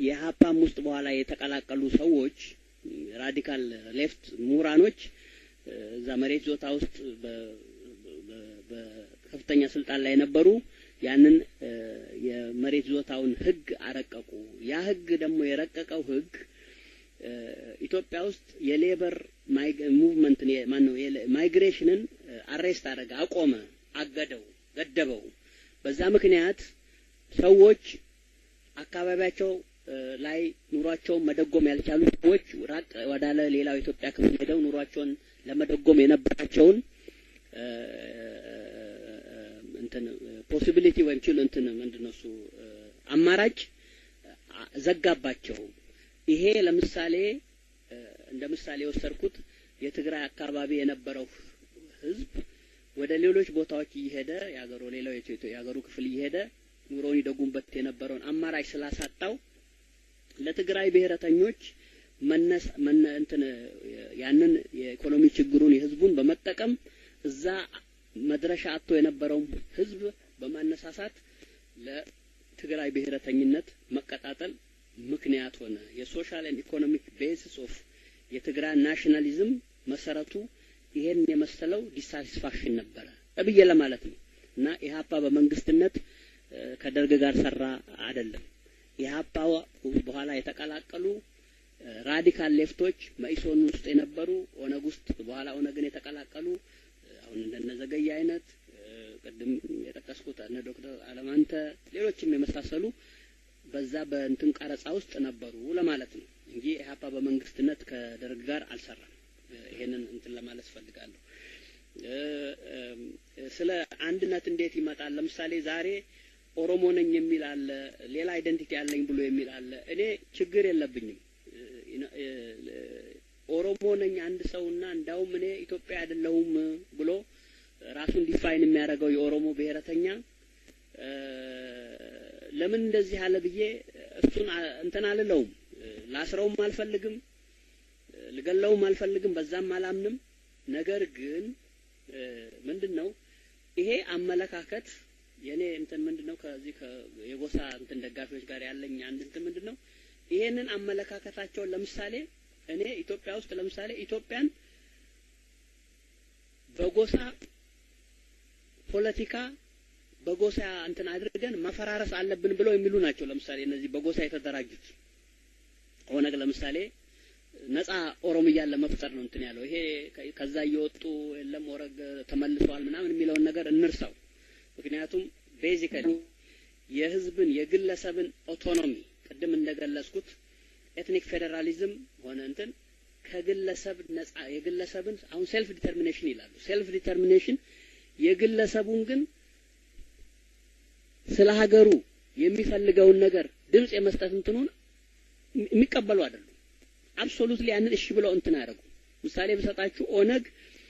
የሀፓም ውስጥ በኋላ የተቀላቀሉ ሰዎች ራዲካል ሌፍት ምሁራኖች እዛ መሬት ዞታ ውስጥ በከፍተኛ ስልጣን ላይ የነበሩ ያንን የመሬት ዞታውን ህግ አረቀቁ። ያ ህግ ደግሞ የረቀቀው ህግ ኢትዮጵያ ውስጥ የሌበር ሙቭመንት ማን ነው ማይግሬሽንን አሬስት አደረገ፣ አቆመ፣ አገደው፣ ገደበው። በዛ ምክንያት ሰዎች አካባቢያቸው ላይ ኑሯቸውን መደጎም ያልቻሉ ሰዎች ራቅ ወዳለ ሌላው የኢትዮጵያ ክፍል ሄደው ኑሯቸውን ለመደጎም የነበራቸውን እንትን ፖሲቢሊቲ ወይም ችል እንትን ምንድነው እሱ አማራጭ ዘጋባቸው። ይሄ ለምሳሌ እንደ ምሳሌ የወሰድኩት የትግራይ አካባቢ የነበረው ህዝብ ወደ ሌሎች ቦታዎች እየሄደ የሀገሩ ሌላው የሀገሩ ክፍል እየሄደ ኑሮውን ይደጉምበት የነበረውን አማራጭ ስላሳጣው ለትግራይ ብሔረተኞች መነስ መነ እንትን ያንን የኢኮኖሚ ችግሩን የህዝቡን በመጠቀም እዛ መድረሻ አጥቶ የነበረውን ህዝብ በማነሳሳት ለትግራይ ብሔረተኝነት መቀጣጠል ምክንያት ሆነ። የሶሻል ኤንድ ኢኮኖሚክ ቤሲስ ኦፍ የትግራይ ናሽናሊዝም መሰረቱ ይሄን የመሰለው ዲሳቲስፋክሽን ነበረ ብዬ ለማለት ነው እና ኢህአፓ በመንግስትነት ከደርግ ጋር ሰራ አይደለም። ኢህአፓ በኋላ የተቀላቀሉ ራዲካል ሌፍቶች መኢሶን ውስጥ የነበሩ ኦነግ ውስጥ በኋላ ኦነግን የተቀላቀሉ አሁን እንደነ ዘገየ አይነት ቅድም የጠቀስኩት እነ ዶክተር አለማንተ ሌሎችም የመሳሰሉ በዛ በእንትን ቀረጻ ውስጥ ነበሩ ለማለት ነው እንጂ ኢህአፓ በመንግስትነት ከደርግ ጋር አልሰራም። ይሄንን እንትን ለማለት ፈልጋለሁ። ስለ አንድነት እንዴት ይመጣል? ለምሳሌ ዛሬ ኦሮሞ ነኝ የሚል አለ፣ ሌላ አይደንቲቲ አለኝ ብሎ የሚል አለ። እኔ ችግር የለብኝም። ኦሮሞ ነኝ አንድ ሰውና እንዳውም እኔ ኢትዮጵያ አይደለሁም ብሎ ራሱን ዲፋይን የሚያደርገው የኦሮሞ ብሔረተኛ ለምን እንደዚህ አለ ብዬ እሱን እንትን አልለውም። ላስረውም አልፈልግም፣ ልገለውም አልፈልግም፣ በዛም አላምንም። ነገር ግን ምንድን ነው ይሄ አመለካከት የኔ እንትን ምንድን ነው ከዚህ የጎሳ እንትን ደጋፊዎች ጋር ያለኝ አንድ እንትን ምንድን ነው ይሄንን አመለካከታቸውን ለምሳሌ እኔ ኢትዮጵያ ውስጥ ለምሳሌ ኢትዮጵያን በጎሳ ፖለቲካ በጎሳ እንትን አድርገን መፈራረስ አለብን ብለው የሚሉ ናቸው። ለምሳሌ እነዚህ በጎሳ የተደራጁት ኦነግ ለምሳሌ ነጻ ኦሮሚያን ለመፍጠር ነው እንትን ያለው። ይሄ ከዛ እየወጡ የለም ኦረግ ተመልሰዋል ምናምን የሚለውን ነገር እንርሳው። ምክንያቱም ቤዚካሊ የህዝብን የግለሰብን ኦቶኖሚ ቅድም እንደገለጽኩት ኤትኒክ ፌዴራሊዝም ሆነ እንትን ከግለሰብ ነጻ የግለሰብን አሁን ሴልፍ ዲተርሚኔሽን ይላሉ። ሴልፍ ዲተርሚኔሽን የግለሰቡን ግን ስለ ሀገሩ የሚፈልገውን ነገር ድምጽ የመስጠት እንትኑን የሚቀበሉ አይደሉም። አብሶሉትሊ ያንን እሺ ብለው እንትን አያደርጉ። ምሳሌ ብሰጣችሁ ኦነግ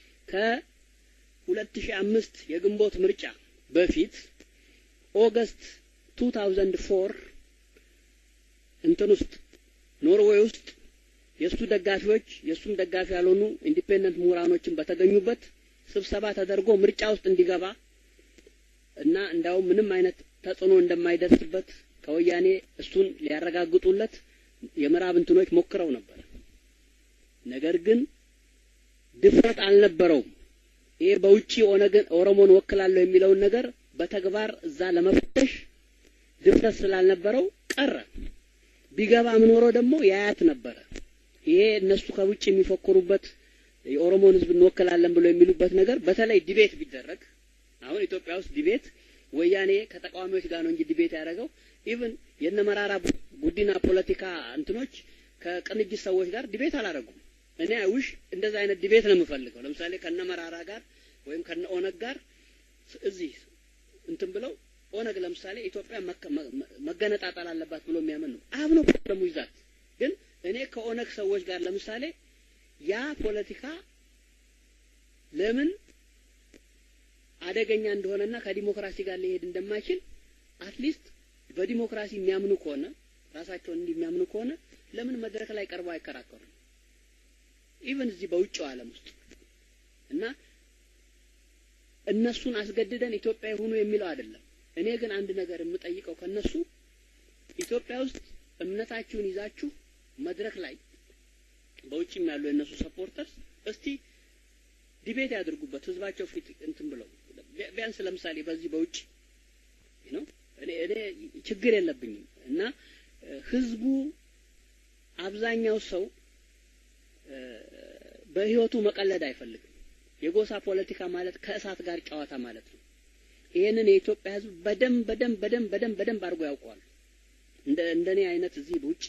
ከ2005 የግንቦት ምርጫ በፊት ኦገስት 2004 እንትን ውስጥ ኖርዌይ ውስጥ የእሱ ደጋፊዎች የእሱም ደጋፊ ያልሆኑ ኢንዲፔንደንት ምሁራኖችን በተገኙበት ስብሰባ ተደርጎ ምርጫ ውስጥ እንዲገባ እና እንዳውም ምንም አይነት ተጽዕኖ እንደማይደርስበት ከወያኔ እሱን ሊያረጋግጡለት የምዕራብ እንትኖች ሞክረው ነበር። ነገር ግን ድፍረት አልነበረውም። ይሄ በውጪ ኦነግን ኦሮሞን ወክላለሁ የሚለውን ነገር በተግባር እዛ ለመፈተሽ ድፍረት ስላልነበረው ቀረ። ቢገባ ምኖረው ደግሞ ያያት ነበረ። ይሄ እነሱ ከውጭ የሚፎክሩበት የኦሮሞን ሕዝብ እንወክላለን ብሎ የሚሉበት ነገር በተለይ ዲቤት ቢደረግ አሁን ኢትዮጵያ ውስጥ ዲቤት ወያኔ ከተቃዋሚዎች ጋር ነው እንጂ ዲቤት ያደረገው ኢቭን የነ መራራ ጉዲና ፖለቲካ እንትኖች ከቅንጅት ሰዎች ጋር ዲቤት አላደረጉም። እኔ ውሽ እንደዛ አይነት ዲቤት ነው የምፈልገው። ለምሳሌ ከነ መራራ ጋር ወይም ከነ ኦነግ ጋር እዚህ እንትን ብለው ኦነግ ለምሳሌ ኢትዮጵያ መገነጣጠል አለባት ብሎ የሚያምን ነው። አብ ነው ፕሮብለሙ ይዛት። ግን እኔ ከኦነግ ሰዎች ጋር ለምሳሌ ያ ፖለቲካ ለምን አደገኛ እንደሆነና ከዲሞክራሲ ጋር ሊሄድ እንደማይችል አትሊስት በዲሞክራሲ የሚያምኑ ከሆነ ራሳቸውን እንዲህ የሚያምኑ ከሆነ ለምን መድረክ ላይ ቀርበው አይከራከሩም? ኢቨን እዚህ በውጭው ዓለም ውስጥ እና እነሱን አስገድደን ኢትዮጵያ ይሁኑ የሚለው አይደለም። እኔ ግን አንድ ነገር የምጠይቀው ከነሱ ኢትዮጵያ ውስጥ እምነታችሁን ይዛችሁ መድረክ ላይ በውጭም ያሉ የእነሱ ሰፖርተርስ እስቲ ዲቤት ያድርጉበት ህዝባቸው ፊት እንትን ብለው ቢያንስ ለምሳሌ በዚህ በውጭ ነው እኔ እኔ ችግር የለብኝም እና ህዝቡ አብዛኛው ሰው በህይወቱ መቀለድ አይፈልግም። የጎሳ ፖለቲካ ማለት ከእሳት ጋር ጨዋታ ማለት ነው። ይሄንን የኢትዮጵያ ህዝብ በደንብ በደንብ በደንብ በደንብ በደንብ አድርጎ ያውቀዋል። እንደ እንደኔ አይነት እዚህ ውጪ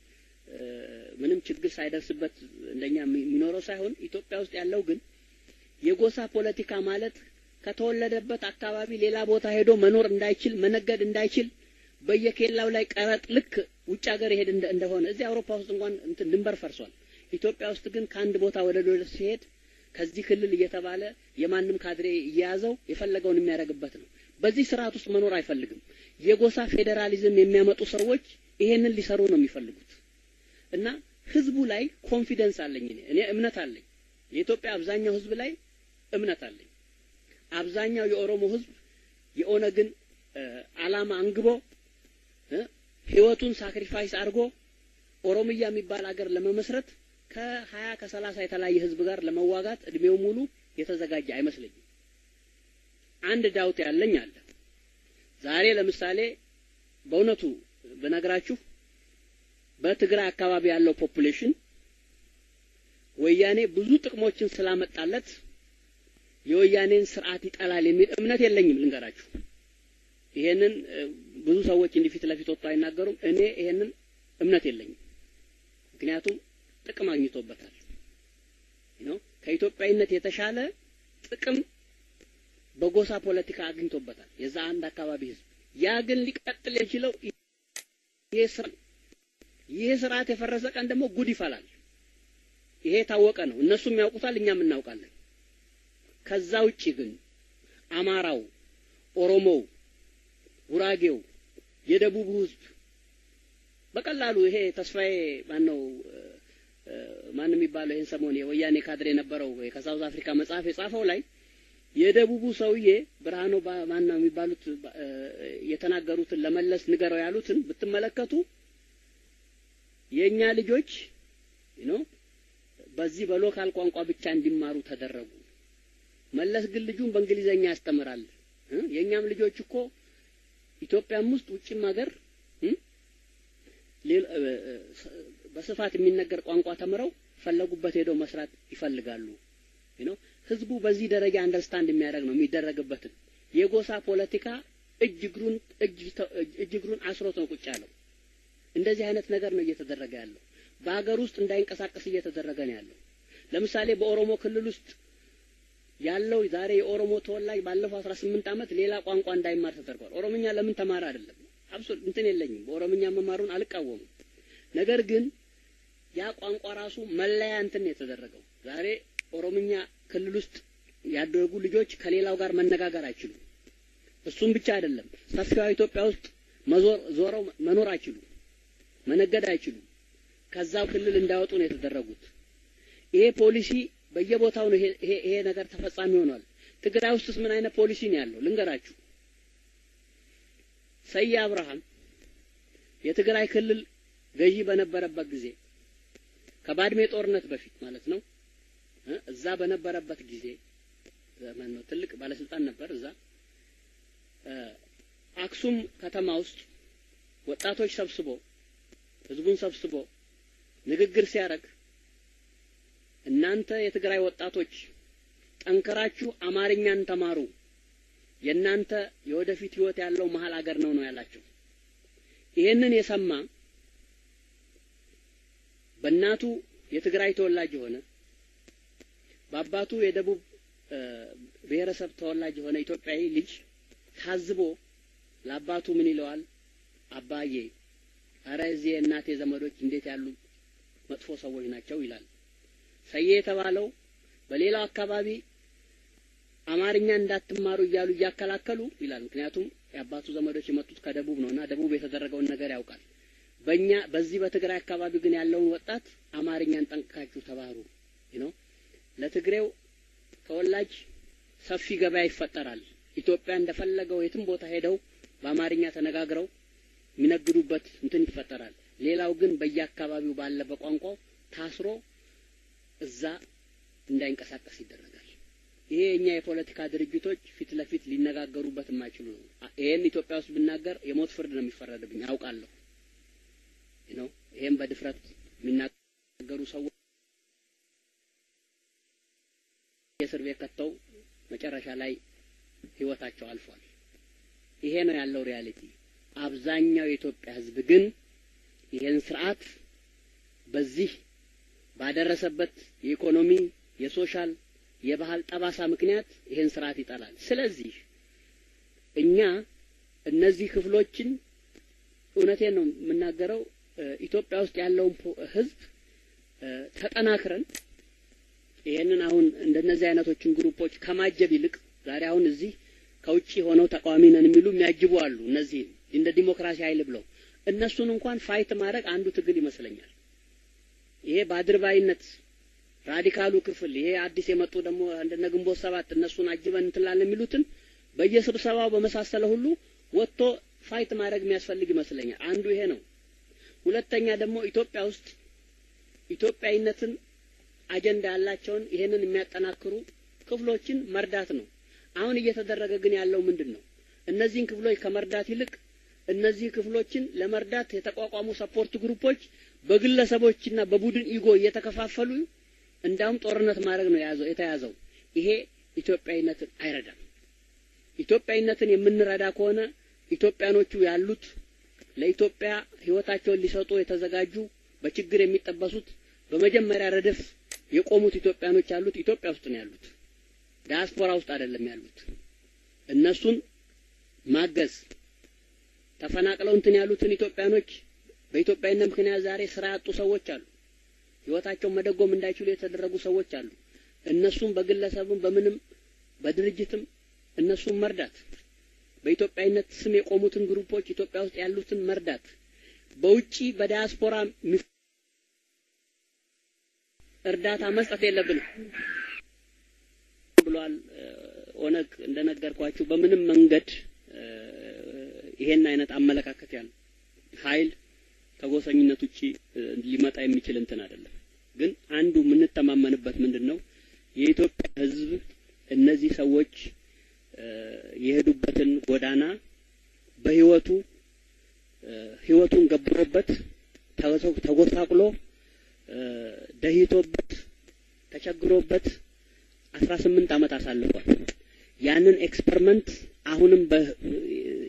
ምንም ችግር ሳይደርስበት እንደኛ የሚኖረው ሳይሆን ኢትዮጵያ ውስጥ ያለው ግን የጎሳ ፖለቲካ ማለት ከተወለደበት አካባቢ ሌላ ቦታ ሄዶ መኖር እንዳይችል መነገድ እንዳይችል በየኬላው ላይ ቀረጥ ልክ ውጭ ሀገር ይሄድ እንደሆነ እዚህ አውሮፓ ውስጥ እንኳን እንትን ድንበር ፈርሷል። ኢትዮጵያ ውስጥ ግን ከአንድ ቦታ ወደ ሌላ ሲሄድ ከዚህ ክልል እየተባለ የማንም ካድሬ እየያዘው የፈለገውን የሚያደርግበት ነው። በዚህ ስርዓት ውስጥ መኖር አይፈልግም። የጎሳ ፌዴራሊዝም የሚያመጡ ሰዎች ይሄንን ሊሰሩ ነው የሚፈልጉት እና ህዝቡ ላይ ኮንፊደንስ አለኝ እኔ እኔ እምነት አለኝ። የኢትዮጵያ አብዛኛው ህዝብ ላይ እምነት አለኝ። አብዛኛው የኦሮሞ ህዝብ የኦነግን አላማ አንግቦ ህይወቱን ሳክሪፋይስ አድርጎ ኦሮሚያ የሚባል አገር ለመመስረት ከሀያ ከሰላሳ የተለያየ ህዝብ ጋር ለመዋጋት እድሜው ሙሉ የተዘጋጀ አይመስለኝም። አንድ ዳውት ያለኝ አለ። ዛሬ ለምሳሌ በእውነቱ ብነግራችሁ በትግራይ አካባቢ ያለው ፖፑሌሽን ወያኔ ብዙ ጥቅሞችን ስላመጣለት የወያኔን ስርዓት ይጠላል የሚል እምነት የለኝም። ልንገራችሁ፣ ይሄንን ብዙ ሰዎች እንዲህ ፊት ለፊት ወጥቶ አይናገሩም። እኔ ይሄንን እምነት የለኝም። ምክንያቱም ጥቅም አግኝቶበታል ነው ከኢትዮጵያዊነት የተሻለ ጥቅም በጎሳ ፖለቲካ አግኝቶበታል የዛ አንድ አካባቢ ህዝብ። ያ ግን ሊቀጥል የችለው ይሄ ስራ ይሄ ስርዓት የፈረሰ ቀን ደግሞ ጉድ ይፈላል። ይሄ የታወቀ ነው። እነሱም ያውቁታል፣ እኛም እናውቃለን። ከዛ ውጪ ግን አማራው፣ ኦሮሞው፣ ጉራጌው፣ የደቡቡ ህዝብ በቀላሉ ይሄ ተስፋዬ ማን ነው ማን የሚባለው ይሄን ሰሞን የወያኔ ካድሬ የነበረው ከሳውዝ አፍሪካ መጽሐፍ የጻፈው ላይ የደቡቡ ሰውዬ ብርሃኑ ማን ነው የሚባሉት የተናገሩትን ለመለስ ንገረው ያሉትን ብትመለከቱ የእኛ ልጆች ነው በዚህ በሎካል ቋንቋ ብቻ እንዲማሩ ተደረጉ። መለስ ግን ልጁን በእንግሊዘኛ ያስተምራል። የእኛም ልጆች እኮ ኢትዮጵያም ውስጥ ውጭም ሀገር በስፋት የሚነገር ቋንቋ ተምረው ፈለጉበት ሄደው መስራት ይፈልጋሉ። ነው ህዝቡ በዚህ ደረጃ አንደርስታንድ የሚያደርግ ነው የሚደረግበትን የጎሳ ፖለቲካ እጅ እግሩን እጅ እግሩን አስሮት ነው ቁጭ ያለው። እንደዚህ አይነት ነገር ነው እየተደረገ ያለው። በሀገር ውስጥ እንዳይንቀሳቀስ እየተደረገ ነው ያለው። ለምሳሌ በኦሮሞ ክልል ውስጥ ያለው ዛሬ የኦሮሞ ተወላጅ ባለፈው 18 ዓመት ሌላ ቋንቋ እንዳይማር ተደርጓል። ኦሮምኛ ለምን ተማረ አይደለም አብሶ እንትን የለኝም። በኦሮምኛ መማሩን አልቃወምም። ነገር ግን ያ ቋንቋ ራሱ መለያ እንትን የተደረገው ዛሬ ኦሮምኛ ክልል ውስጥ ያደጉ ልጆች ከሌላው ጋር መነጋገር አይችሉም። እሱም ብቻ አይደለም፣ ሰፊዋ ኢትዮጵያ ውስጥ መዞር ዞረው መኖር አይችሉም፣ መነገድ አይችሉም። ከዛው ክልል እንዳወጡ ነው የተደረጉት። ይሄ ፖሊሲ በየቦታው ነው ይሄ ይሄ ነገር ተፈጻሚ ሆኗል። ትግራይ ውስጥስ ምን አይነት ፖሊሲ ነው ያለው ልንገራችሁ። ሰዬ አብርሃም የትግራይ ክልል ገዢ በነበረበት ጊዜ ከባድሜ ጦርነት በፊት ማለት ነው እዛ በነበረበት ጊዜ ዘመን ነው ትልቅ ባለስልጣን ነበር እዛ አክሱም ከተማ ውስጥ ወጣቶች ሰብስቦ ህዝቡን ሰብስቦ ንግግር ሲያደርግ እናንተ የትግራይ ወጣቶች ጠንክራችሁ አማርኛን ተማሩ፣ የእናንተ የወደፊት ህይወት ያለው መሀል አገር ነው ነው ያላቸው። ይሄንን የሰማ በእናቱ የትግራይ ተወላጅ የሆነ በአባቱ የደቡብ ብሔረሰብ ተወላጅ የሆነ ኢትዮጵያዊ ልጅ ታዝቦ ለአባቱ ምን ይለዋል? አባዬ አረ እዚህ የእናቴ ዘመዶች እንዴት ያሉ መጥፎ ሰዎች ናቸው ይላል። ሰዬ የተባለው በሌላው አካባቢ አማርኛ እንዳትማሩ እያሉ እያከላከሉ ይላል። ምክንያቱም የአባቱ ዘመዶች የመጡት ከደቡብ ነውና ደቡብ የተደረገውን ነገር ያውቃል። በእኛ በዚህ በትግራይ አካባቢ ግን ያለውን ወጣት አማርኛን ጠንቅቃችሁ ተባሩ ነው። ለትግሬው ተወላጅ ሰፊ ገበያ ይፈጠራል። ኢትዮጵያ እንደፈለገው የትም ቦታ ሄደው በአማርኛ ተነጋግረው የሚነግዱበት እንትን ይፈጠራል። ሌላው ግን በየአካባቢው ባለ በቋንቋው ታስሮ እዛ እንዳይንቀሳቀስ ይደረጋል። ይሄ የኛ የፖለቲካ ድርጅቶች ፊት ለፊት ሊነጋገሩበት የማይችሉ ነው። ይሄን ኢትዮጵያ ውስጥ ብናገር የሞት ፍርድ ነው የሚፈረድብኝ አውቃለሁ ነው። ይሄን በድፍረት የሚናገሩ ሰዎች የእስር ቤት ከተው መጨረሻ ላይ ህይወታቸው አልፏል። ይሄ ነው ያለው ሪያሊቲ። አብዛኛው የኢትዮጵያ ህዝብ ግን ይሄን ስርዓት በዚህ ባደረሰበት የኢኮኖሚ፣ የሶሻል፣ የባህል ጠባሳ ምክንያት ይሄን ስርዓት ይጠላል። ስለዚህ እኛ እነዚህ ክፍሎችን እውነቴን ነው የምናገረው ኢትዮጵያ ውስጥ ያለውን ህዝብ ተጠናክረን ይሄንን አሁን እንደነዚህ አይነቶችን ግሩፖች ከማጀብ ይልቅ ዛሬ አሁን እዚህ ከውጭ ሆነው ተቃዋሚ ነን የሚሉ የሚያጅቡ አሉ። እነዚህ እንደ ዲሞክራሲ ኃይል ብለው እነሱን እንኳን ፋይት ማድረግ አንዱ ትግል ይመስለኛል። ይሄ በአድርባይነት ራዲካሉ ክፍል ይሄ አዲስ የመጡ ደግሞ እንደነ ግንቦት ሰባት እነሱን አጅበን እንትላለን የሚሉትን በየስብሰባው በመሳሰለ ሁሉ ወጥቶ ፋይት ማድረግ የሚያስፈልግ ይመስለኛል። አንዱ ይሄ ነው። ሁለተኛ ደግሞ ኢትዮጵያ ውስጥ ኢትዮጵያዊነትን አጀንዳ ያላቸውን ይሄንን የሚያጠናክሩ ክፍሎችን መርዳት ነው። አሁን እየተደረገ ግን ያለው ምንድን ነው? እነዚህን ክፍሎች ከመርዳት ይልቅ እነዚህ ክፍሎችን ለመርዳት የተቋቋሙ ሰፖርት ግሩፖች በግለሰቦችና በቡድን ኢጎ እየተከፋፈሉ እንዳውም ጦርነት ማድረግ ነው የያዘው የተያዘው። ይሄ ኢትዮጵያዊነትን አይረዳም። ኢትዮጵያዊነትን የምንረዳ ከሆነ ኢትዮጵያኖቹ ያሉት ለኢትዮጵያ ሕይወታቸውን ሊሰጡ የተዘጋጁ በችግር የሚጠበሱት በመጀመሪያ ረድፍ የቆሙት ኢትዮጵያኖች ያሉት ኢትዮጵያ ውስጥ ነው ያሉት፣ ዲያስፖራ ውስጥ አይደለም ያሉት። እነሱን ማገዝ ተፈናቅለው እንትን ያሉትን ኢትዮጵያኖች በኢትዮጵያዊነት ምክንያት ዛሬ ስራ ያጡ ሰዎች አሉ። ህይወታቸውን መደጎም እንዳይችሉ የተደረጉ ሰዎች አሉ። እነሱም በግለሰብም በምንም በድርጅትም እነሱም መርዳት፣ በኢትዮጵያዊነት ስም የቆሙትን ግሩፖች ኢትዮጵያ ውስጥ ያሉትን መርዳት፣ በውጪ በዲያስፖራ እርዳታ መስጠት የለብንም ብሏል። ኦነግ እንደነገርኳችሁ በምንም መንገድ ይሄን አይነት አመለካከት ያለው ኃይል ከጎሰኝነት ውጪ ሊመጣ የሚችል እንትን አይደለም። ግን አንዱ የምንተማመንበት ምንድን ነው የኢትዮጵያ ሕዝብ እነዚህ ሰዎች የሄዱበትን ጎዳና በህይወቱ ህይወቱን ገብሮበት ተጎሳቁሎ ደህይቶበት ተቸግሮበት አስራ ስምንት ዓመት አሳልፏል። ያንን ኤክስፐሪመንት አሁንም